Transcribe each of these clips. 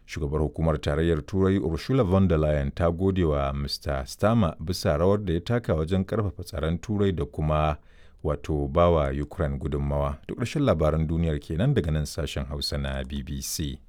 shugabar hukumar tarayyar turai ursula von der leyen ta gode wa mr stama bisa rawar da ya taka wajen karfafa tsaron turai da kuma wato bawa ukraine gudunmawa duk ƙarshen labaran duniyar kenan daga nan sashen hausa na bbc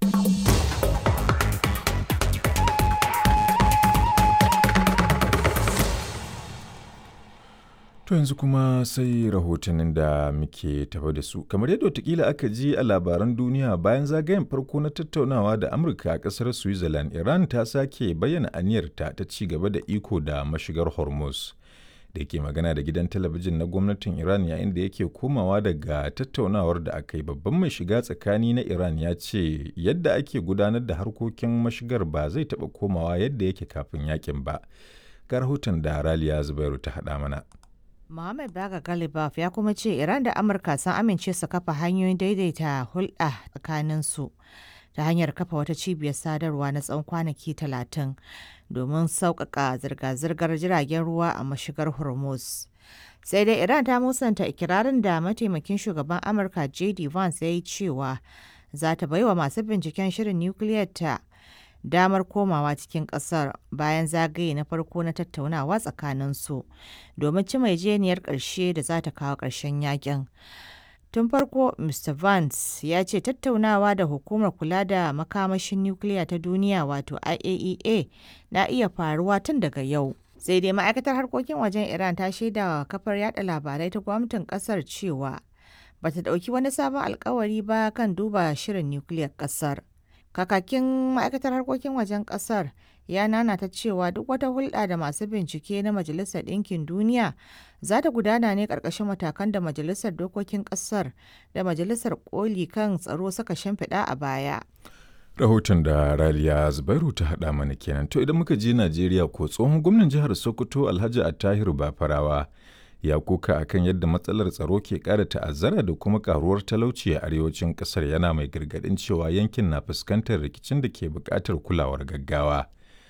To yanzu kuma sai rahotannin da muke tafa da su. Kamar yadda watakila aka ji a labaran duniya bayan zagayen farko na tattaunawa da Amurka a ƙasar Switzerland, Iran ta sake bayyana aniyarta ta ci gaba da iko da mashigar Hormuz. Da yake magana da gidan talabijin na gwamnatin Iran yayin da yake komawa daga tattaunawar da aka yi babban mai shiga tsakani na Iran ya ce yadda ake gudanar da harkokin mashigar ba zai taɓa komawa yadda yake kafin yakin ba. Ga rahoton da Raliya Zubairu ta haɗa mana. Mohammed Baga Galibaf ya kuma ce Iran da Amurka sun amince su kafa hanyoyin daidaita hulɗa tsakaninsu ta hanyar kafa wata cibiyar sadarwa na tsawon kwanaki talatin domin sauƙaƙa zirga-zirgar jiragen ruwa a mashigar Hormuz. Sai dai Iran ta musanta ikirarin da mataimakin shugaban Amurka J.D. Vance ya yi cewa za ta baiwa masu binciken shirin nukiliyar ta damar komawa cikin kasar bayan zagaye na farko na tattaunawa tsakaninsu domin ci jeniyar ƙarshe da za ta kawo ƙarshen yakin. Tun farko, Mr. Vance ya ce tattaunawa da hukumar kula da makamashin nukiliya ta duniya wato IAEA na iya faruwa tun daga yau. Sai dai ma'aikatar harkokin wajen Iran ta shaida wa kafar yada labarai ta gwamnatin kasar cewa bata ɗauki wani sabon alkawari ba kan duba shirin nukiliyar kasar. Kakakin ma'aikatar harkokin wajen kasar ya nanata cewa duk wata hulɗa da masu bincike na Majalisar Ɗinkin Duniya za ta gudana ne ƙarƙashin matakan da Majalisar Dokokin ƙasar da Majalisar Koli kan tsaro suka shimfiɗa a baya. Rahoton da Raliya Zubairu ta haɗa mana kenan. To idan muka je Najeriya ko tsohon gwamnan jihar Sokoto Alhaji Attahiru Bafarawa ya koka akan yadda matsalar tsaro ke ƙara ta'azzara da kuma karuwar talauci a arewacin ƙasar yana mai gargaɗin cewa yankin na fuskantar rikicin da ke buƙatar kulawar gaggawa.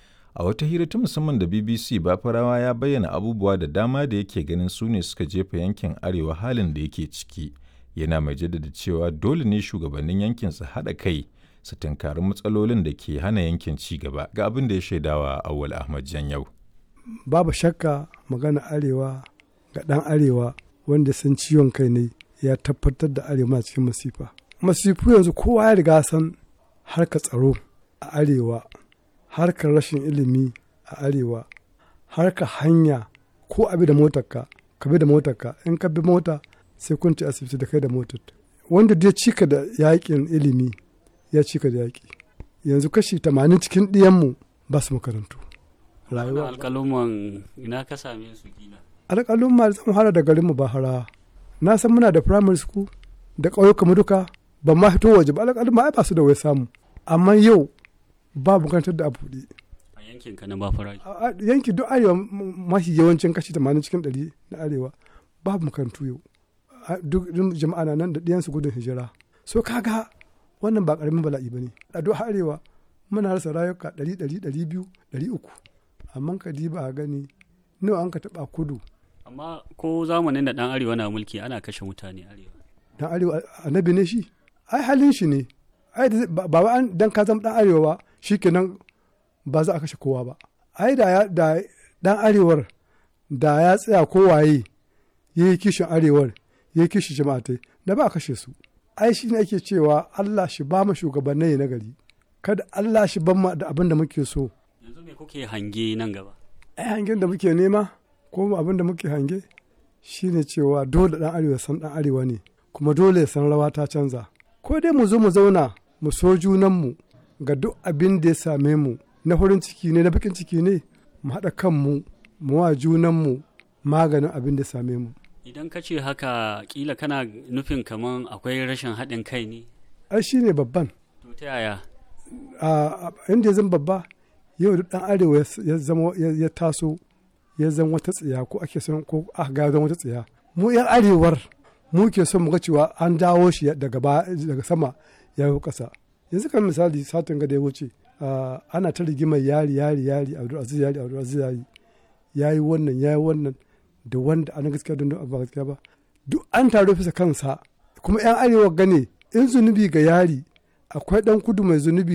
A wata hira ta musamman da BBC Bafarawa ya bayyana abubuwa da dama da yake ganin su ne suka jefa yankin arewa halin da yake ciki. Yana mai jaddada cewa dole ne shugabannin yankin su haɗa kai su tunkari matsalolin da ke hana yankin ci gaba ga abin da ya shaidawa Awwal Ahmad Janyau. Babu shakka magana arewa ga ɗan arewa wanda san ciwon kai ne ya tabbatar da arewa cikin masifa masifu yanzu kowa ya riga san harkar tsaro a arewa harkar rashin ilimi a arewa harkar hanya ko abi da motarka ka bi da motarka in ka bi mota sai kun ci asibiti da kai da motar wanda dai cika da yakin ilimi ya cika da yaki yanzu kashi tamanin cikin ɗiyanmu ba su makarantu rayuwa alƙaluman ina ka same su kila alƙalin ma zan fara da garin mu bahara na san muna da primary school da ƙauyuka mu duka ban ma fito waje ba alƙalin ma ai ba su da wai samu amma yau ba makarantar da abu a yankin ka na bafara yanki duk arewa mafi yawancin kashi 80 cikin 100 na arewa babu makarantu yau duk jama'a na nan da ɗiyansu gudun hijira so kaga wannan ba ƙaramin bala'i ba ne a duk arewa muna rasa rayuka 100 200 300 amma ka diba a gani nawa an ka taɓa kudu amma ko zamanin da dan arewa na mulki ana kashe mutane arewa dan arewa annabi ne shi ai halin shi ne ai ba wa an dan ka zama dan arewa ba shikenan ba za a kashe kowa ba ai da da dan arewar da ya tsaya kowaye ya yi kishin arewar ya yi kishin jama'atai da ba a kashe su ai shi ne ake cewa Allah shi ba mu shugabannai na gari kada Allah shi ban mu da abin da muke so yanzu me kuke hange nan gaba ai hangen da muke nema ko abin da muke hange shine cewa dole dan arewa san dan arewa ne kuma dole ya san rawa ta canza ko dai mu zo mu zauna mu so junanmu ga duk abin da ya same mu na farin ciki ne na bakin ciki ne mu haɗa kanmu mu wa junanmu maganin abin da ya same mu idan ka ce haka kila kana nufin kaman akwai rashin haɗin kai ne ai shine babban to ta yaya a inda ya zama babba yau duk dan arewa ya zama ya taso ya zama wata tsiya ko ake son ko aka ga zama wata tsiya mu yan arewar mu ke son mu ga cewa an dawo shi daga daga sama ya yi kasa yanzu kan misali satin ga da ya wuce ana ta rigimar yari yari yari abdul aziz yari abdul aziz yari yayi wannan yayi wannan da wanda ana gaskiya don ba gaskiya ba duk an taro fisa kansa kuma yan arewa gane in zunubi ga yari akwai dan kudu mai zunubi